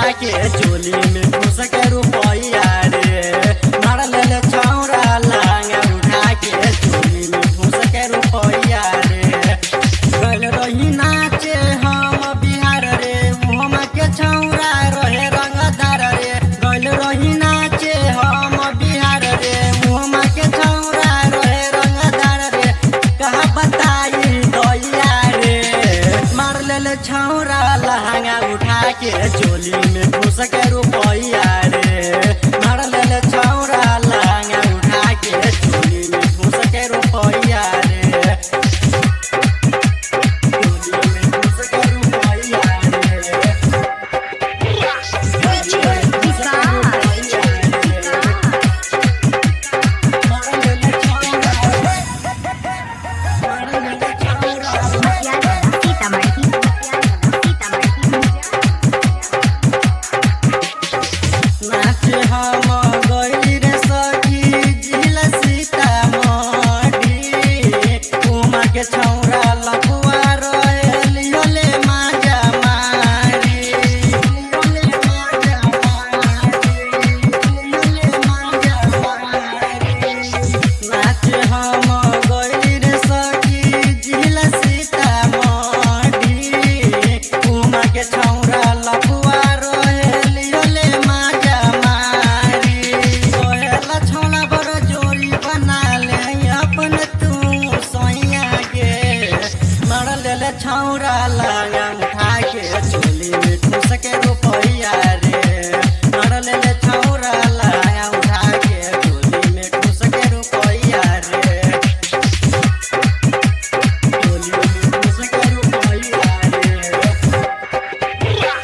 के चोली में घुस के रुपैया रे मार ले छौरा लहंगा उठा के चोली में घुस के रुपैया रे गल रही नाचे हम बिहार रे हम के छौरा रहे रंगदार रे गल रही नाचे हम बिहार रे हम के छौरा रहे रंगदार रे कहा बताई दैया रे मार ले छौरा लहंगा उठा के चोली में घुस के रुपैया रे मार ले छौरा लहंगा उठा के चोली में घुस के रुपैया रे चोली में घुस के रुपैया रे मार ले छौरा मार ले छौरा नाचे हम गइली रे सखी जिला सीतामढ़ी उमा के छौरा लखुआ रहेली होले माजा मारी होले माजा मारी होले माजा मारी नाचे हम गइली रे सखी जिला सीतामढ़ी उमा के छौरा लखुआ रहेली होले माजा मारी सोहेला छौला बड़ जोड़ी बना ले अपन तू सोइया के मार ले छौरा लगा उठा के चोली में ठूस के रुपैया रे मार ले छौरा लगा उठा के चोली में ठूस के रुपैया रे चोली में ठूस के रुपैया रे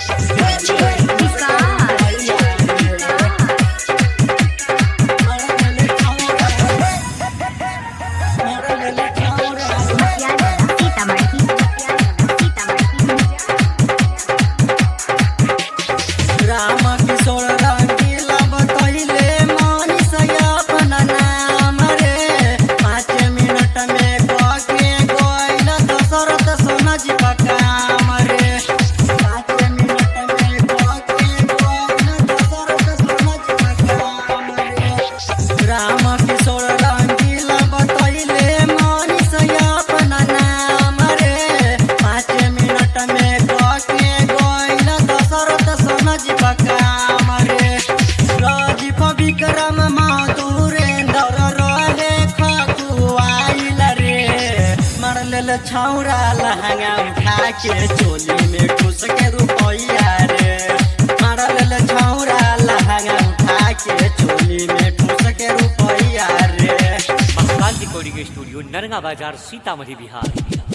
राम किशोर रंगीला बतैले मनीष अपन नाम रे पाँच मिनट में कके गइल दशरथ सोना जी का काम रे पाँच मिनट में कके गइल दशरथ सोना जी का काम रे राम किशोर रंगीला बतैले मनीष अपन नाम रे पाँच मिनट में कके गइल दशरथ सोना जी का काम रे राजीव विक्रम माधुरेन्द्र रहे खकुआइल रे मार लेल छौरा लहंगा उठा के चोली में घुस के रुपैया रे मार लेल छौरा लहंगा उठा के चोली में घुस के रुपैया रे महाकाल रिकॉर्डिंग स्टूडियो नरगा बाजार सीतामढ़ी बिहार